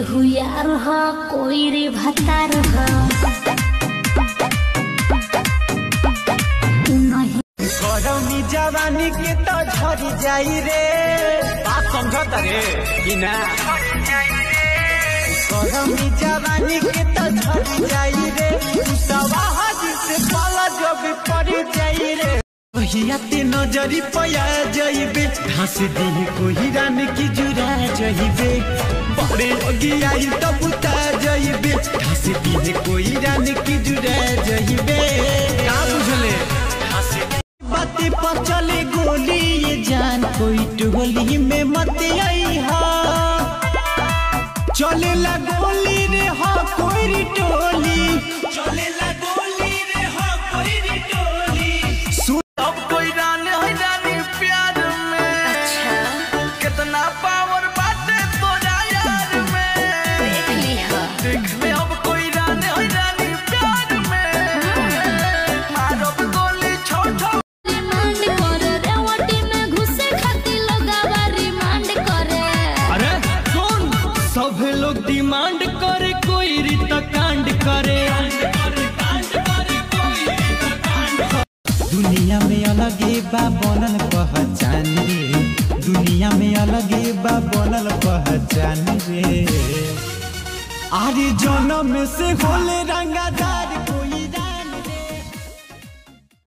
केहू यार ह कोई रे भतार ह नहीं गरमी जवानी के तो झरी जाई रे बात समझत रे कि ना गरमी जवानी के तो झरी जाई रे सवाह से पाला जब पड़ जाई रे कहिया ते नजरी पया जाइबे घास दी कोई रान की जुरा जाइबे बड़े लगी आई तो बुता जाइबे घास दी कोई रान की जुरा जाइबे का बुझले बातें पर चले गोली ये जान कोई टोली में मत आई हा चले ला गोली रे हा कोई री टोली चले ला गोली रे हा कोई री टोली सुन अब कोई रान है रानी प्यार में अच्छा कितना पावर बाटे तोरा यार में देख लिहा देख ले अब कोई रान है रानी प्यार में मारब गोली छोड़ छोड़ रिमांड करे रेवटी में घुसे खातिर लोगावा रिमांड करे अरे सुन सब लोग डिमांड करे कोई रीत कांड करे दुनिया में अलगे बा बनल पहचान रे दुनिया में अलगे बा बनल पहचान रे आरे जन्म से होले रंगादार